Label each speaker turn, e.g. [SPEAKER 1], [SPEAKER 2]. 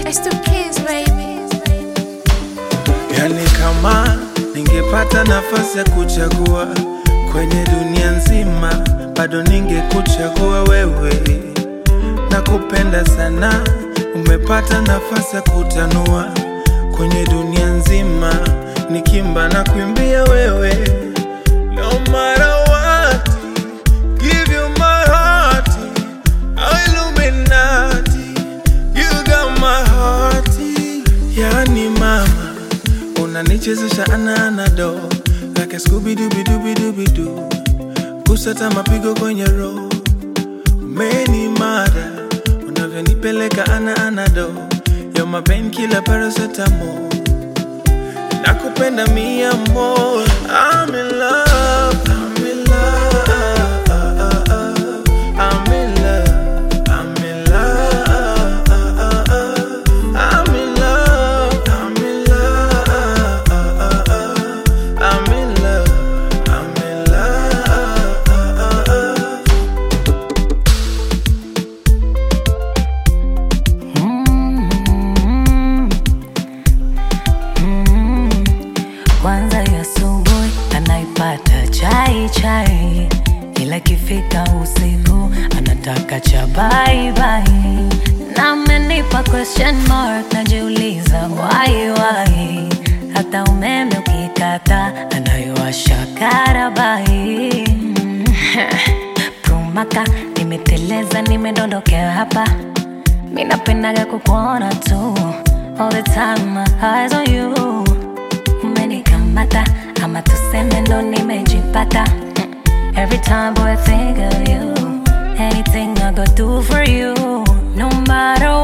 [SPEAKER 1] It's two kids, baby.
[SPEAKER 2] Yani kama ningepata nafasi ya kuchagua kwenye dunia nzima, bado ningekuchagua wewe. Nakupenda sana, umepata nafasi ya kutanua kwenye dunia nzima, nikimba na kuimbia wewe. No matter what, give you my heart, Illuminati, you got my heart. Yani mama unanichezesha ana anado like a Scooby Dooby Dooby Dooby Doo, kusata mapigo kwenye roho, umeni mada unavyonipeleka ana anado, you're my painkiller paracetamol, nakupenda mi amor, I'm in love, I'm in love, I'm in love, I'm in love, I'm in love, I'm in love, I'm in love, I'm in love.
[SPEAKER 3] Kwanza ya asubuhi anaipata chai chai, ila ikifika usiku anataka cha bye bye. Na amenipa question mark, najiuliza why why. Hata umeme ukikata anayowasha karabai. Prumaka, nimeteleza nimedondokea hapa mi napendaga kukuona tu all the time my eyes on you umenikamata ama tuseme ndo nimejipata Mm. every time boy I think of you anything I go do for you no matter